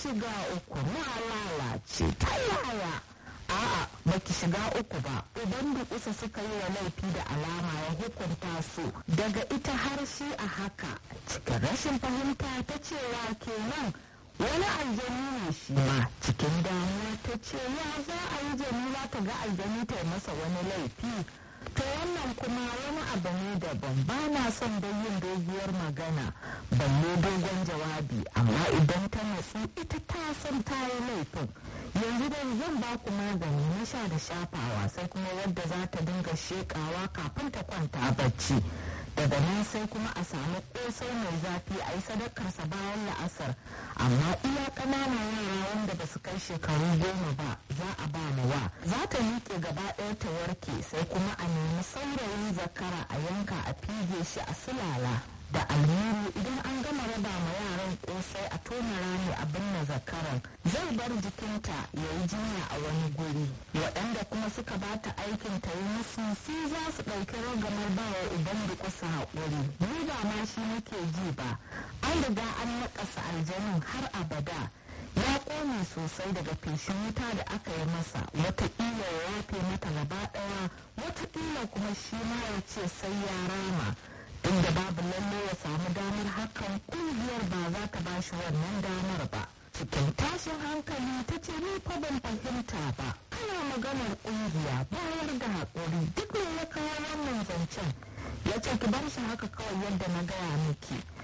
shiga uku na lalace ta yaya a'a baki shiga uku ba idan da kusa suka yi wa laifi da alama ya hukunta su daga ita har shi a haka cikin rashin fahimta ta cewa kenan wani aljani ne shi ma cikin damuwa ta ce ya za a yi jamila ta ga aljani ta masa wani laifi to wannan kuma wani abu ne daban ba na son don yin doguwar magana balle dogon jawabi amma idan ta natsu ita ta san ta yi laifin yanzu da zan ba ku magani na sha da shafawa sai kuma wadda za ta dinga shekawa kafin ta kwanta bacci daga nan sai kuma a samu kosai mai zafi a yi sadakarsa bayan la'asar amma iya ƙananan yara wanda ba su kai shekaru goma ba za a ba wa za ta miƙe gaba ɗaya ta warke sai kuma a nemi saurayin zakara a yanka a fige shi a sulala da almuru idan an gama raba ma yaran kosai a tona rami a binne zakaran zai bar jikinta ya yi jinya a wani guri waɗanda kuma suka bata aikin ta yi musu su za su ɗauki ragamar bawa idan da kusa haƙuri ni ba ma shi nake ji ba an riga an naƙasa aljanin har abada ya ƙone sosai daga feshin wuta da aka yi masa wataƙila ya yafe mata gaba ɗaya wataƙila kuma shi ma ya ce sai ya rama inda babu lalle ya samu damar hakan kungiyar ba za ta ba shi wannan damar ba cikin tashin hankali ta ce ni fa ban fahimta ba ana maganar kungiya bayar da haƙuri duk ne ya kawo wannan zancen ya ce ki bar shi haka kawai yadda na gaya miki